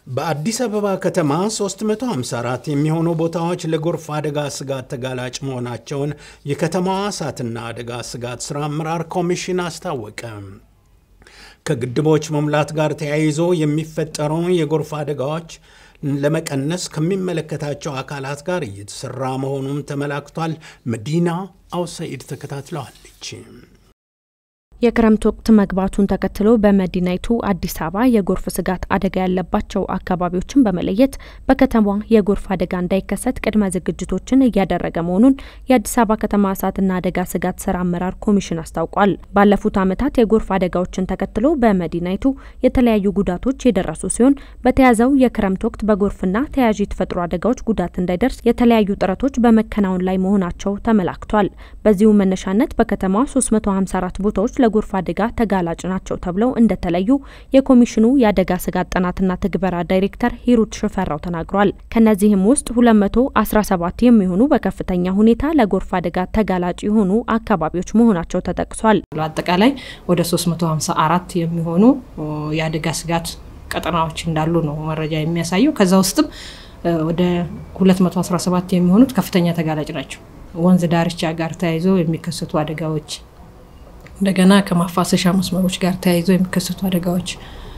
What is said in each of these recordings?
በአዲስ አበባ ከተማ 354 የሚሆኑ ቦታዎች ለጎርፍ አደጋ ስጋት ተጋላጭ መሆናቸውን የከተማዋ እሳትና አደጋ ስጋት ሥራ አመራር ኮሚሽን አስታወቀ። ከግድቦች መሙላት ጋር ተያይዞ የሚፈጠሩ የጎርፍ አደጋዎች ለመቀነስ ከሚመለከታቸው አካላት ጋር እየተሰራ መሆኑም ተመላክቷል። መዲና አውሰኢድ ተከታትለዋለች። የክረምት ወቅት መግባቱን ተከትሎ በመዲናይቱ አዲስ አበባ የጎርፍ ስጋት አደጋ ያለባቸው አካባቢዎችን በመለየት በከተማዋ የጎርፍ አደጋ እንዳይከሰት ቅድመ ዝግጅቶችን እያደረገ መሆኑን የአዲስ አበባ ከተማ እሳትና አደጋ ስጋት ስራ አመራር ኮሚሽን አስታውቋል። ባለፉት ዓመታት የጎርፍ አደጋዎችን ተከትሎ በመዲናይቱ የተለያዩ ጉዳቶች የደረሱ ሲሆን በተያዘው የክረምት ወቅት በጎርፍና ተያያዥ የተፈጥሮ አደጋዎች ጉዳት እንዳይደርስ የተለያዩ ጥረቶች በመከናወን ላይ መሆናቸው ተመላክቷል። በዚሁ መነሻነት በከተማዋ 354 ቦታዎች ለጎርፍ አደጋ ተጋላጭ ናቸው ተብለው እንደተለዩ የኮሚሽኑ የአደጋ ስጋት ጥናትና ትግበራ ዳይሬክተር ሂሩት ሽፈራው ተናግሯል። ከነዚህም ውስጥ 217 የሚሆኑ በከፍተኛ ሁኔታ ለጎርፍ አደጋ ተጋላጭ የሆኑ አካባቢዎች መሆናቸው ተጠቅሷል። አጠቃላይ ወደ 354 የሚሆኑ የአደጋ ስጋት ቀጠናዎች እንዳሉ ነው መረጃ የሚያሳየው። ከዛ ውስጥም ወደ 217 የሚሆኑት ከፍተኛ ተጋላጭ ናቸው። ወንዝ ዳርቻ ጋር ተያይዞ የሚከሰቱ አደጋዎች እንደገና ከማፋሰሻ መስመሮች ጋር ተያይዞ የሚከሰቱ አደጋዎች፣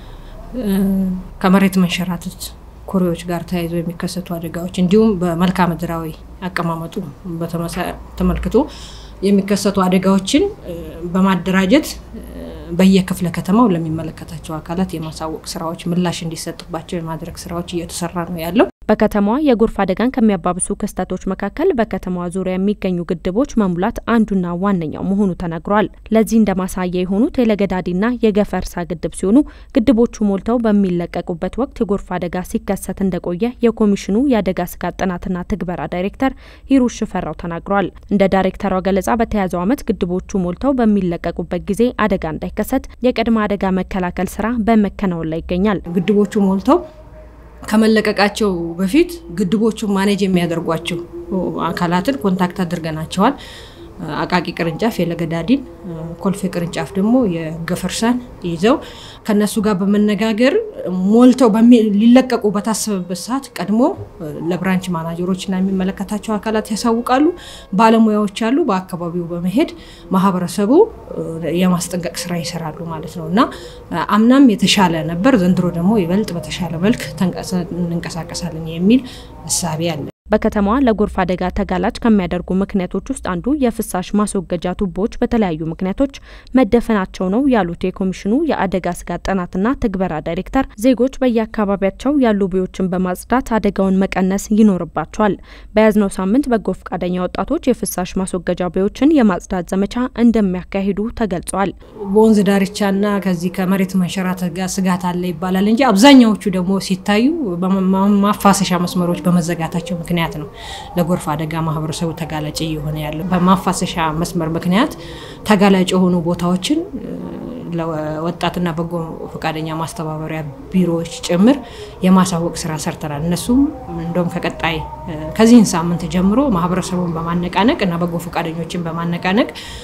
ከመሬት መንሸራተት ኩሬዎች ጋር ተያይዞ የሚከሰቱ አደጋዎች እንዲሁም በመልክዓ ምድራዊ አቀማመጡ ተመልክቶ የሚከሰቱ አደጋዎችን በማደራጀት በየክፍለ ከተማው ለሚመለከታቸው አካላት የማሳወቅ ስራዎች ምላሽ እንዲሰጥባቸው የማድረግ ስራዎች እየተሰራ ነው ያለው። በከተማዋ የጎርፍ አደጋን ከሚያባብሱ ክስተቶች መካከል በከተማዋ ዙሪያ የሚገኙ ግድቦች መሙላት አንዱና ዋነኛው መሆኑ ተነግሯል። ለዚህ እንደ ማሳያ የሆኑት የለገዳዲና የገፈርሳ ግድብ ሲሆኑ ግድቦቹ ሞልተው በሚለቀቁበት ወቅት የጎርፍ አደጋ ሲከሰት እንደቆየ የኮሚሽኑ የአደጋ ስጋት ጥናትና ትግበራ ዳይሬክተር ሂሩት ሽፈራው ተናግሯል። እንደ ዳይሬክተሯ ገለጻ በተያዘው ዓመት ግድቦቹ ሞልተው በሚለቀቁበት ጊዜ አደጋ እንዳይከሰት የቅድመ አደጋ መከላከል ስራ በመከናወን ላይ ይገኛል። ግድቦቹ ሞልተው ከመለቀቃቸው በፊት ግድቦቹን ማኔጅ የሚያደርጓቸው አካላትን ኮንታክት አድርገናቸዋል። አቃቂ ቅርንጫፍ የለገዳዲን፣ ኮልፌ ቅርንጫፍ ደግሞ የገፈርሳን ይዘው ከነሱ ጋር በመነጋገር ሞልተው ሊለቀቁ በታሰበበት ሰዓት ቀድሞ ለብራንች ማናጀሮችና የሚመለከታቸው አካላት ያሳውቃሉ። ባለሙያዎች አሉ። በአካባቢው በመሄድ ማህበረሰቡ የማስጠንቀቅ ስራ ይሰራሉ ማለት ነው እና አምናም የተሻለ ነበር። ዘንድሮ ደግሞ ይበልጥ በተሻለ መልክ እንንቀሳቀሳለን የሚል እሳቤ አለ። በከተማዋ ለጎርፍ አደጋ ተጋላጭ ከሚያደርጉ ምክንያቶች ውስጥ አንዱ የፍሳሽ ማስወገጃ ቱቦዎች በተለያዩ ምክንያቶች መደፈናቸው ነው ያሉት የኮሚሽኑ የአደጋ ስጋት ጥናትና ትግበራ ዳይሬክተር ዜጎች በየአካባቢያቸው ያሉ ቦዮችን በማጽዳት አደጋውን መቀነስ ይኖርባቸዋል። በያዝነው ሳምንት በጎ ፈቃደኛ ወጣቶች የፍሳሽ ማስወገጃ ቦዮችን የማጽዳት ዘመቻ እንደሚያካሂዱ ተገልጿል። በወንዝ ዳርቻና ከዚህ ከመሬት መንሸራተት ጋር ስጋት አለ ይባላል እንጂ አብዛኛዎቹ ደግሞ ሲታዩ ማፋሰሻ መስመሮች በመዘጋታቸው ምክንያት ምክንያት ነው ለጎርፍ አደጋ ማህበረሰቡ ተጋላጭ እየሆነ ያለው። በማፋሰሻ መስመር ምክንያት ተጋላጭ የሆኑ ቦታዎችን ለወጣትና በጎ ፈቃደኛ ማስተባበሪያ ቢሮዎች ጭምር የማሳወቅ ስራ ሰርተናል። እነሱም እንደውም ከቀጣይ ከዚህን ሳምንት ጀምሮ ማህበረሰቡን በማነቃነቅ እና በጎ ፈቃደኞችን በማነቃነቅ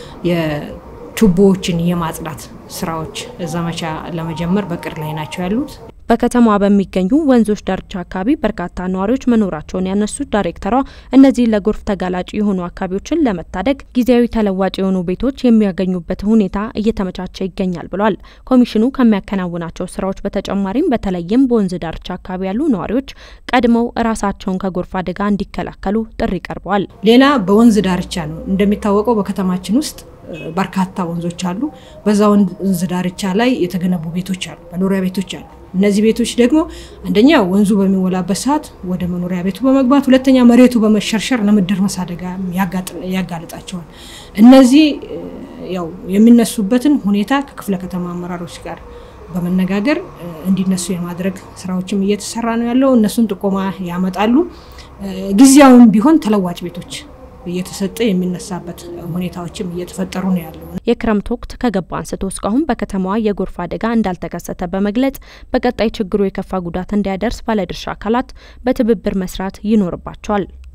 የቱቦዎችን የማጽዳት ስራዎች ዘመቻ ለመጀመር በቅድ ላይ ናቸው ያሉት። በከተማዋ በሚገኙ ወንዞች ዳርቻ አካባቢ በርካታ ነዋሪዎች መኖራቸውን ያነሱት ዳይሬክተሯ እነዚህ ለጎርፍ ተጋላጭ የሆኑ አካባቢዎችን ለመታደግ ጊዜያዊ ተለዋጭ የሆኑ ቤቶች የሚያገኙበት ሁኔታ እየተመቻቸ ይገኛል ብሏል። ኮሚሽኑ ከሚያከናውናቸው ስራዎች በተጨማሪም በተለይም በወንዝ ዳርቻ አካባቢ ያሉ ነዋሪዎች ቀድመው ራሳቸውን ከጎርፍ አደጋ እንዲከላከሉ ጥሪ ቀርበዋል። ሌላ በወንዝ ዳርቻ ነው እንደሚታወቀው በከተማችን ውስጥ በርካታ ወንዞች አሉ። በዛ ወንዝ ዳርቻ ላይ የተገነቡ ቤቶች አሉ፣ መኖሪያ ቤቶች አሉ። እነዚህ ቤቶች ደግሞ አንደኛ ወንዙ በሚሞላበት ሰዓት ወደ መኖሪያ ቤቱ በመግባት ሁለተኛ መሬቱ በመሸርሸር ለመደርመስ አደጋ ያጋልጣቸዋል። እነዚህ ያው የሚነሱበትን ሁኔታ ከክፍለ ከተማ አመራሮች ጋር በመነጋገር እንዲነሱ የማድረግ ስራዎችም እየተሰራ ነው ያለው። እነሱን ጥቆማ ያመጣሉ። ጊዜያዊም ቢሆን ተለዋጭ ቤቶች እየተሰጠ የሚነሳበት ሁኔታዎችም እየተፈጠሩ ነው ያለው። የክረምት ወቅት ከገባ አንስቶ እስካሁን በከተማዋ የጎርፍ አደጋ እንዳልተከሰተ በመግለጽ በቀጣይ ችግሩ የከፋ ጉዳት እንዳያደርስ ባለድርሻ አካላት በትብብር መስራት ይኖርባቸዋል።